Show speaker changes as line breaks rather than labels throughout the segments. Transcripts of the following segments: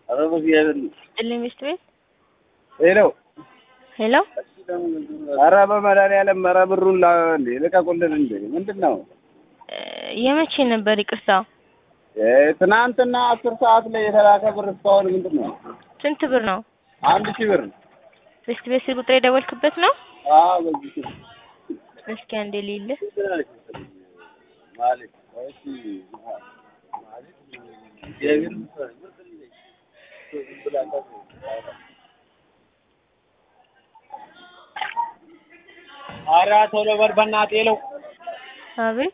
ኧረ በእግዚአብሔር
ጥልኝ ሚስት ቤት
ሄሎ
ሄሎ
ኧረ በመድኃኒዓለም ኧረ ብሩን ላ እንዴ ልቀቁልን እንዴ ምንድን ነው
እ የመቼ ነበር ይቅርታ?
እ ትናንትና አስር ሰዓት ላይ የተላከ ብር እስካሁን ምንድን ነው
ስንት ብር ነው?
አንድ ሺህ ብር
ሚስት ቤት ስልክ ቁጥር የደወልክበት ነው?
አዎ በዚህ ስልክ
እስኪ አንዴ ልይልህ።
ማለት እሺ ማለት እግዚአብሔር ይመስገን ኧረ ቶሎ በል በእናትህ ሄለው
አቤት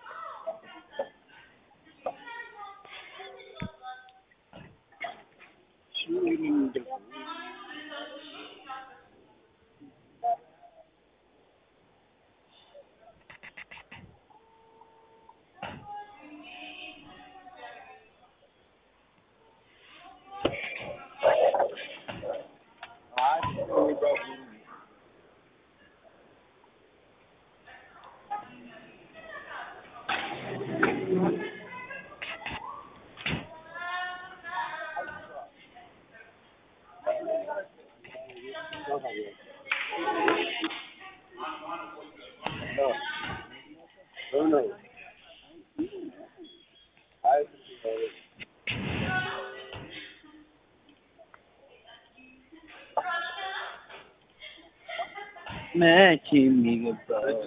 መቼ የሚገባ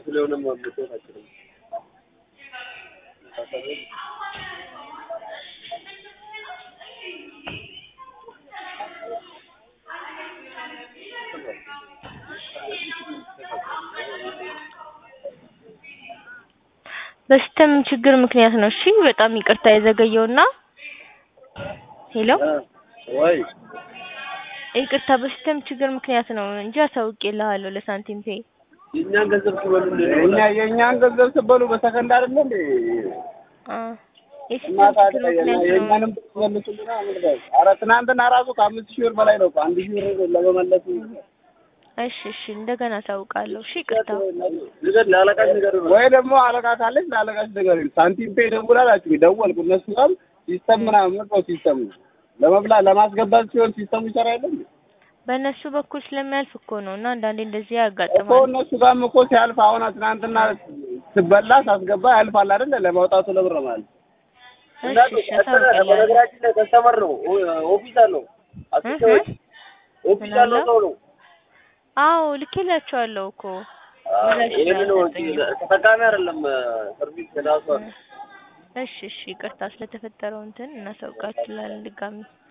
በሲስተም ችግር ምክንያት ነው። እሺ በጣም ይቅርታ የዘገየውና ሄሎ
ወይ
ይቅርታ በሲስተም ችግር ምክንያት ነው እንጂ አሳውቄልሃለሁ ለሳንቲም ፔይ።
የእኛን ገንዘብ ስበሉ እኛ የእኛን ገንዘብ ስበሉ በሰከንድ አይደለ እንዴ
አ የሲስተም
ማታ
ችግር ምክንያት ነው።
የእኛንም መልሱልና ምንድነው? ኧረ ትናንትና ራሱ ከአምስት ሺህ ብር በላይ ነው እኮ አንድ ሺህ ብር ለመመለስ
እሺ እሺ እንደገና አሳውቃለሁ። እሺ ይቅርታ
ንገር ለአለቃሽ ንገር ወይ ደግሞ አለቃ ካለች ለአለቃሽ ንገር ሳንቲም ፔ ደውላላችሁ ደወልኩ እነሱ ጋር ሲስተም ምናምን ነው ሲስተም ለመብላ ለማስገባት ሲሆን ሲስተሙ ይሰራ የለም
በእነሱ በኩል ስለሚያልፍ እኮ ነው እና አንዳንዴ እንደዚህ
እኮ
ያጋጥማል።
እነሱ ጋርም እኮ ሲያልፍ አሁን ትናንትና ስበላ ሳስገባ ያልፋል አይደለ ለማውጣቱ ለብር ማለት
እሺ እሺ አሳውቅልሃለሁ።
በነገራችን ላይ ከስተመር ነው ኦፊስ አለው
እህ
ኦፊስ ያለው ሰው ነው
አዎ ልኬላቸዋለሁ እኮ ምላሽ
ይሄን ነው
አልሰጠኝም።
ተጠቃሚ አይደለም ሰርቪስ ራሱ
እሺ እሺ ይቅርታ ስለተፈጠረው እንትን እናሳውቃችኋለን ድጋሚ